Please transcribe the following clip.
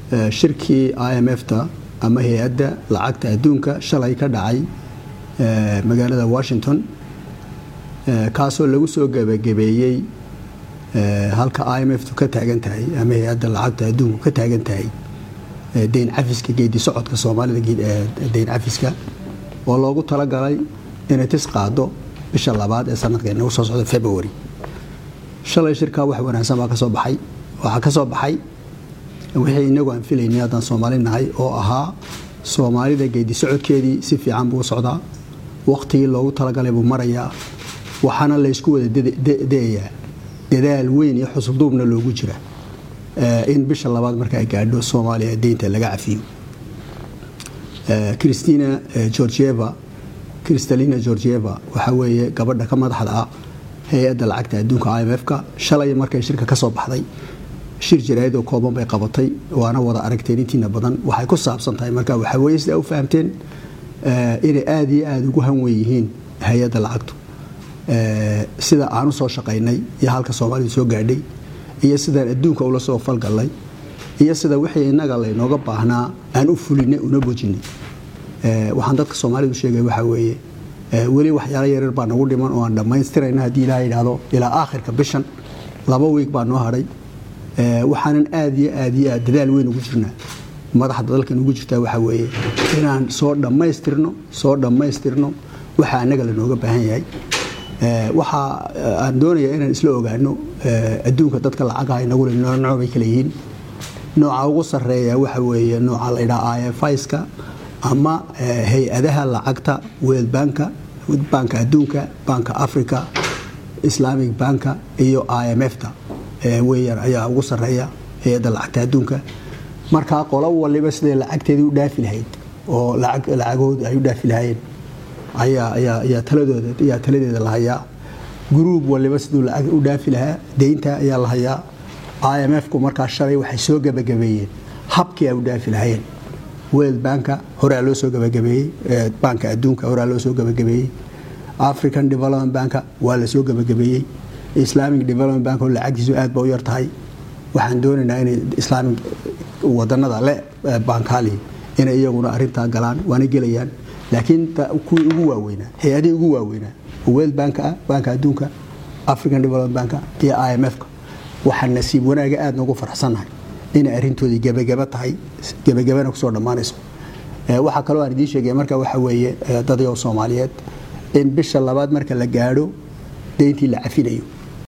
shirkii i m f ta ama hay-adda lacagta adduunka shalay ka dhacay magaalada washington kaasoo lagu soo gebagabeeyey halka i m f tu ka taagan tahay ama hay-adda lacagta adduunku ka taagan tahay deyn cafiska geedi socodka soomaalida deyn cafiska oo loogu talagalay inay tis qaado bisha labaad ee sanadka nagu soo socda february shalay shirkaa wax wanaagsan baa kasoo baxay waxaa ka soo baxay wixii inagu aan filaynay haddaan soomaali nahay oo ahaa soomaalida geedi socodkeedii si fiican buu socdaa wakhtigii loogu talagalay buu marayaa waxaana laysku wada dayayaa dadaal weyn iyo xusulduubna loogu jira in bisha labaad marka ay gaadho soomaaliya deynta laga cafiyo christina georgieva kristalina georgieva waxaa weeye gabadha ka madaxda ah hay-adda lacagta adduunka i m f-ka shalay markay shirka ka soo baxday shir jaraayadoo kooban bay qabatay waana wada aragteen intiina badan waxay ku saabsan tahay marka waxaa weye sidaa u fahamteen inay aada iyo aada ugu hanwen yihiin hay-adda lacagtu sida aan u soo shaqaynay iyo halka soomaalidu soo gaadhay iyo sidaan adduunka ula soo falgallay iyo sida wixii innaga laynooga baahnaa aan u fulinay una bojinay waxaan dadka soomaalidu sheegay waxaa weeye weli waxyaalo yaryar baa nagu dhiman oo aan dhammaystirayna haddii ilaha yidhaahdo ilaa aakhirka bishan laba wiig baa noo hadhay waxaanan aad iyo aad iyo aad dadaal weyn ugu jirnaa madaxda dalkan ugu jirtaa waxaa weeye inaan soo dhammaystirno soo dhammaystirno waxa annaga lanooga baahan yahay waxa aan doonayaa inaan isla ogaano adduunka dadka lacagaha inagule nooc bay kala yihiin nooca ugu sarreeya waxa weeye nooca la ydhaha i f iska ama hay-adaha lacagta world banka banka adduunka banka africa islamic banka iyo i m f ta weyaan ayaa ugu sarreeya hay-adda lacagta adduunka markaa qolo waliba siday lacagteedii u dhaafi lahayd oo lacagahooda ay u dhaafi lahaayeen ayaa taladeeda la hayaa gruub waliba siduu lacag u dhaafi lahaa deynta ayaa la hayaa i m f-ku markaa shalay waxay soo gebagabeeyeen habkii ay u dhaafi lahaayeen world banka horaa loo soo gebagabeeyey banka adduunka horaa loo soo gebagabeeyey african development banka waa la soo gebagabeeyey islamic development bank oo lacagtiisu aad ba u yar tahay waxaan doonaynaa inay islaamic wadanada le bankali inay iyaguna arintaa galaan waana gelayaan laakiin kuwii ugu waaweynaa hay-adihii ugu waaweynaa world banka ah banka adduunka african development banka iyo i m f-ka waxaan nasiib wanaaga aad noogu faraxsannahay inay arintoodii gebagaba tahay gebagabana kusoo dhammaanayso waxaa kaloo aan idiin sheegaya marka waxa weeye dadyo soomaaliyeed in bisha labaad marka la gaadho deyntii la cafinayo